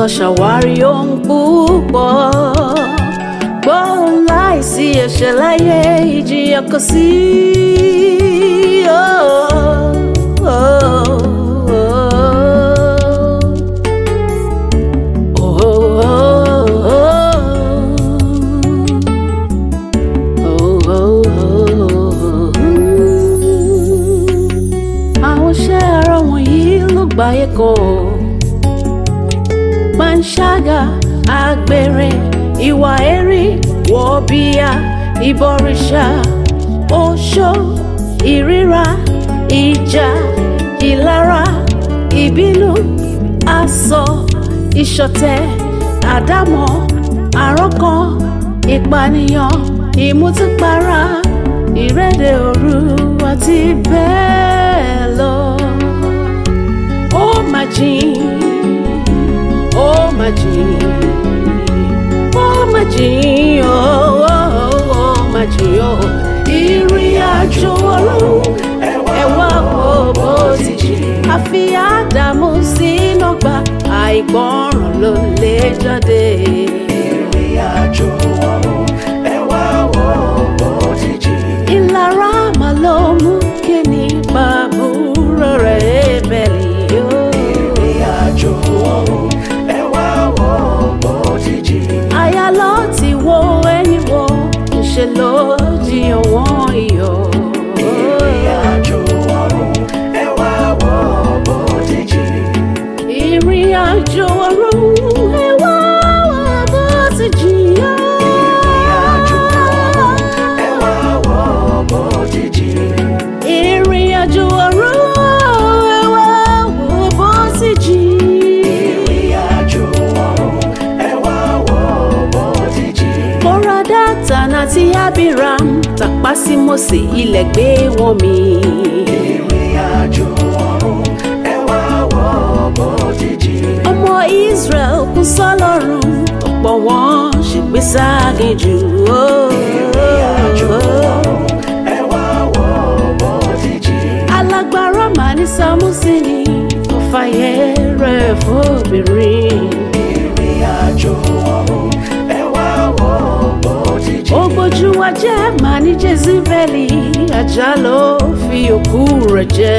lọ ṣàwárí ohun púpọ̀ gbóhùn láìsí ẹ̀ṣẹ̀ láyé ìjìyà kò sí. Oh, oh, oh. Oh, oh, oh. Oh, oh, oh. Àwọn iṣẹ́ ara wọ̀nyí ló gbáyé kan. Panṣágà, àgbèrè, ìwà ẹ̀rí, wọ̀bìà, ìbọ̀rìṣà, oṣó, ìríra, ìjà, ìlara, ìbínú, asọ, ìṣọ̀tẹ̀, àdámọ̀, àrọ́kàn, ìpànìyàn, ìmutípara, ìrẹ́dẹ̀ òru àti bẹ́ẹ̀ lọ. Ó mà jìn, ó mà jìn, ó mà jìn, ó ó ó mà jìn ó. Ìrìn àjò ọlọ́run ẹ wá wo bó ti jìn. Àfi Ádámù sínú ọgbà àìgbọràn ló lè jáde. ìrìn àjò ọ̀run ẹ wá wo bó ti jìn. Ìlara mà ló mú kí ni bàbúrò rẹ̀ Ébẹ̀lì yóò. ìrìn àjò ọ̀run ẹ wá wo bó ti jìn. Aya lọ ti wo ẹyin wo, ńṣe ló jiyàn wọ́n iyọ̀. ìrìn àjò ọ̀run ẹ wá wo bó ti jìn. Ìrìn àjò ọ̀run ẹ wá wá bó ti jìyà. ìrìn àjò ọ̀run ẹ wá wo bó ti jìn. Ìrìn àjò ọ̀run ẹ wá wá bó ti jìyà. ìrìn àjò ọ̀run ẹ wá wo bó ti jìn. Kóra Dátàn àti Abiram tàpá sí Mósè ilẹ̀ gbé wọn mì. ìrìn àjò ọ̀run ẹ wá wo bó ti jìn. Ọmọ Israel kú sọ́lọ́run, ọ̀pọ̀ wọn ṣègbè ságejù. ìrìn àjò ọ̀run ẹ wá wo bó ti jìn. Alágbára mà ní Sámúsìnì, ó fàyè rẹ̀ fóbìnrin. ìrìn àjò ọ̀run ẹ wá wo bó ti Ó jìn. gbójú wa jẹ́ mà ní Jezebeli, ajá ló fi òkú rẹ̀ jẹ.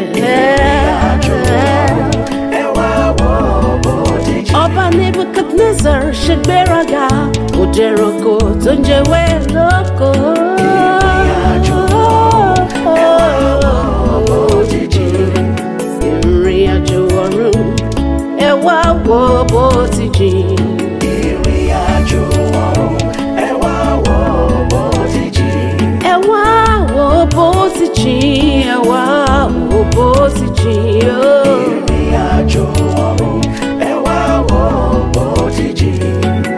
àjò ọ̀run ẹ wá wo bó ti jìn. Ọba Nebuchadnezzar ṣe gbéraga, kò jẹranko tó ń jẹwé lóko. àjò ọ̀run ẹ wá wo bó ti jìn. Ìrìn àjò ọ̀run ẹ wá wo bó ti jìn. ìrìn àjò ọ̀run ẹ wá wo bó ti jìn. Ẹ wá wo bó ti jìn, ẹ wá wo bó ti jìn o. ìrìn àjò ọ̀run ẹ wá wo bó ti jìn.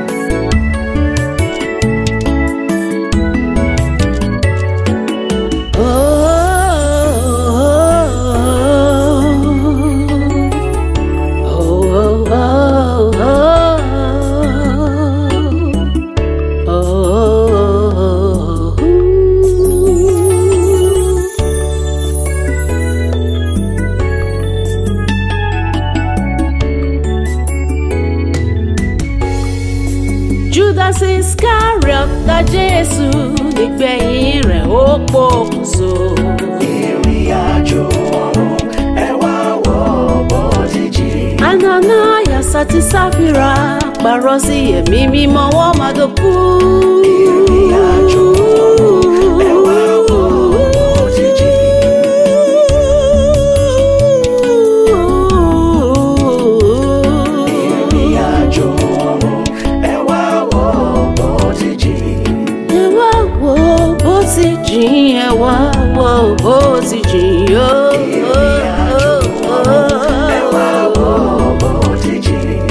Judas Iscariot ta Jésù nígbẹ̀yìn rẹ̀ ó pokùnso. ìrìn àjò ọ̀run ẹ wá wo bó ti jìn. Ananias àti Sáfìrà parọ́ sí ẹ̀mí mímọ́ wọ́n máa dọ̀kú. ìrìn àjò ọ̀run ẹ wá wo bó ti jìn. ìrìn àjò ọ̀run ẹ wá wo bó ti jìn. Ẹ wá wo bó ti jìn, ẹ wá wo bó ti jìn yó. ìrìn àjò ọ̀run ẹ wá wo bó ti jìn.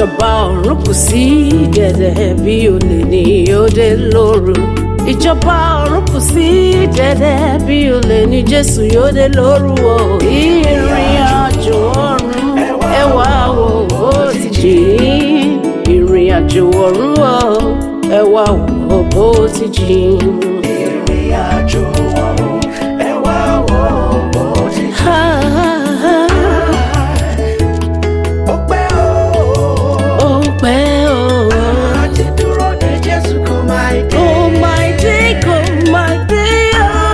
ìjọba ọ̀run kù sí dẹ̀dẹ̀ bí olè ní òde lóru ìjọba ọ̀run kù sí dẹ̀dẹ̀ bí olè ní jésù yóò dé lóru o ìrìn àjò ọ̀run ẹ wá wò ó ti jìn ìrìn àjò ọ̀run o ẹ wá wò ó ti jìn. ìrìn àjò ọ̀run ẹ wá wò bó ti Ha, ha, ha. ó pẹ́ o. ó pẹ́ o. àti dúró de Jésù kò máa dé. Oh my day, oh my day,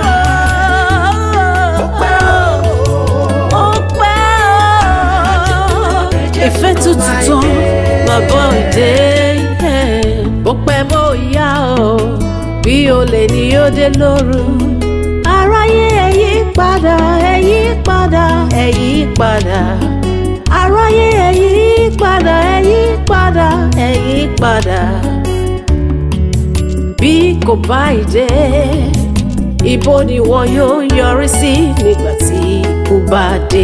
ó pẹ́ o. oh, ó pẹ́ o. Ìfẹ́ tuntun tán, bàbá òde, ó pẹ́ bó yá o, bí olè ni ó dé lóru. Aráyé ẹ yí padà, ẹ yí padà, ẹ yí padà. Aráyé ẹ yí padà, ẹ yí padà, ẹ yí padà bí kò bá ìdè ibo ni wọn yóò yọrí sí nígbà tí ikú bá dé.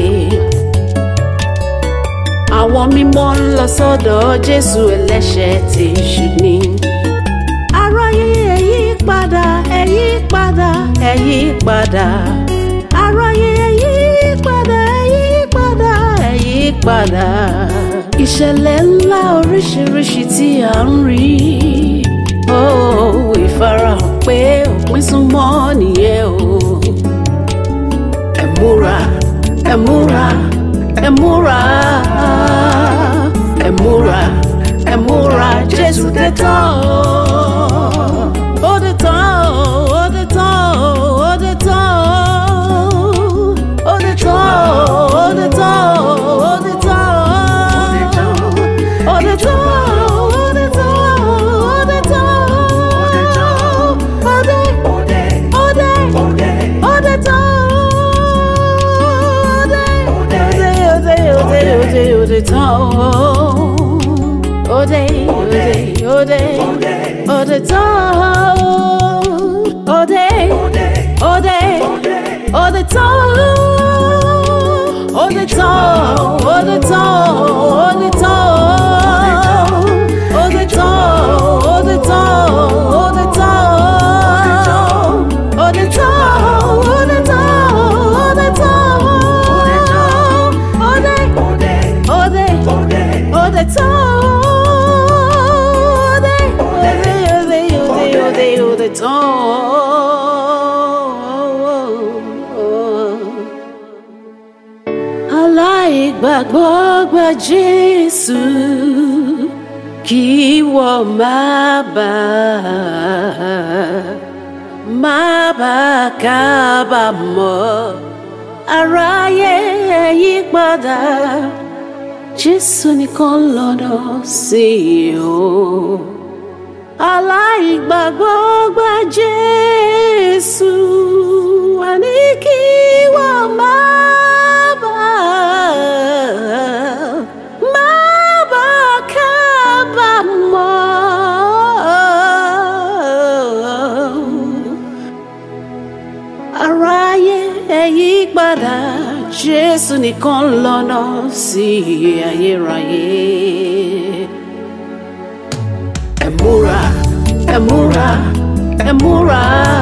àwọn mímọ́ ń lọ sọ́dọ̀ jésù ẹlẹ́ṣẹ̀ tí ṣù ní. aráyé ẹ yí padà ẹ yí padà ẹ yí padà. aráyé ẹ yí padà ẹ yí padà ẹ yí padà. ìṣẹ̀lẹ̀ ńlá oríṣiríṣi tí à ń rí ó ìfarahàn pé òpin súnmọ́ nìyẹn o. ẹ múra ẹ múra ẹ múra ẹ múra ẹ múra jésù dé tán o. ó dé tán o ó dé tán o ó dé tán o ó dé tán o ó dé tán o ó dé tán o ó dé tán o. Aláìgbàgbọ́ gba Jésù kí wọ́n má bàa má bàa kábàámọ̀ aráyé ẹ yí padà Jésù nìkan lọ́nà sí o aláìgbàgbọ́ gba Jésù àní kí wọ́n má bàa má bàa kábàámọ̀ aráyé ẹ yí padà jésù nìkan lọ́nà sí ayérayé. ẹ múra ẹ múra ẹ múra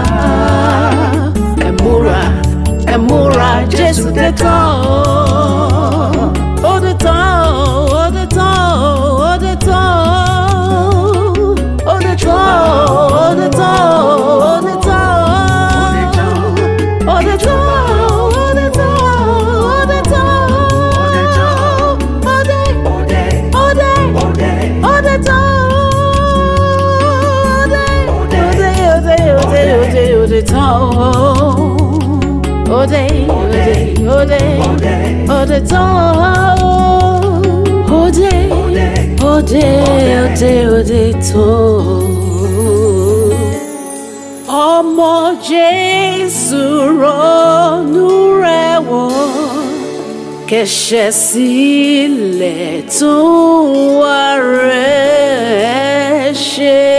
ẹ múra ẹ múra jésù dé tán o. ó dé tán o ó dé tán o ó dé tán o ó dé tán o ó dé tán o ó dé tán o. All the time, all the time, all the time, all day, all day, all day, all the time, all day, all day, all day, all day, all the time, all day, all day, all day, all the time, all day, all day, all day, all the time ọmọ jésù ronú rẹ̀ wò kẹ̀ṣẹ̀ sílẹ̀ tún wá rẹ̀ ṣe.